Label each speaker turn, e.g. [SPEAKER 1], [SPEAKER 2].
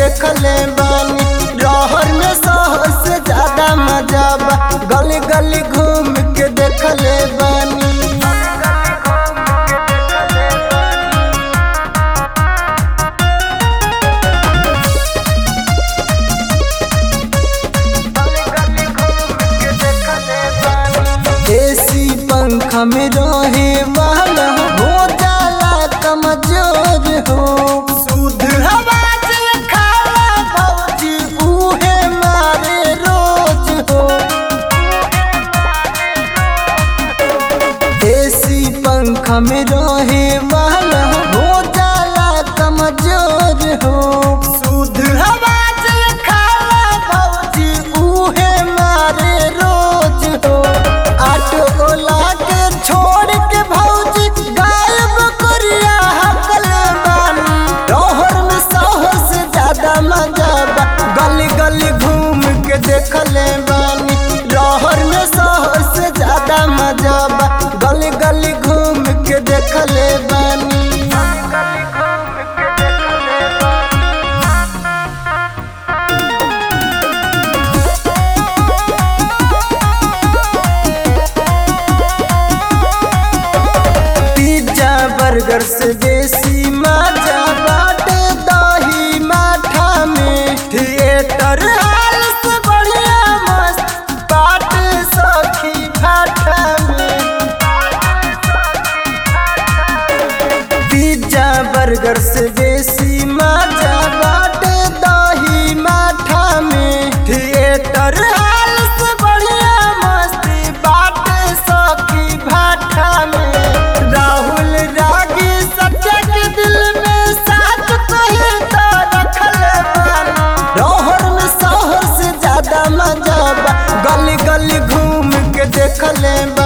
[SPEAKER 1] देखले बानी रहर में शहर से ज्यादा मजा बा गली गली घूम के देखले बानी एसी पंखा में रहे वाला हो जाला कमजोर हो शुद्ध हवा से खाला भौजी उहे मारे रोज हो एसी पंखा में रहे वाला हो जाला कमजोर हो शुद्ध हवा से खाला भौजी उहे मारे रोज हो ऑटो ओला के छोड़ के भौजी गायब करिया हकल बानी रहर में सहर से ज्यादा मजा बा गली गली घूम के देखले बानी रहर में सहर से ज्यादा मजा बा गली गली घूम के देखले बानी पिज्जा बर्गर से बेसी मजा बाटे दही माठा में थिएटर हाल से बढ़िया मस्त बाटे सखी फाठा में पिज्जा बर्गर से बेसी मजा बाटे दही माठा में थिएटर हाल से बढ़िया मस्ती बाटे सखी भाठा में राहुल रागी सच्चा के दिल में साथ कहे तो रखल बानी रहर में शहर से ज्यादा मजा बा गली गली घूम के देखले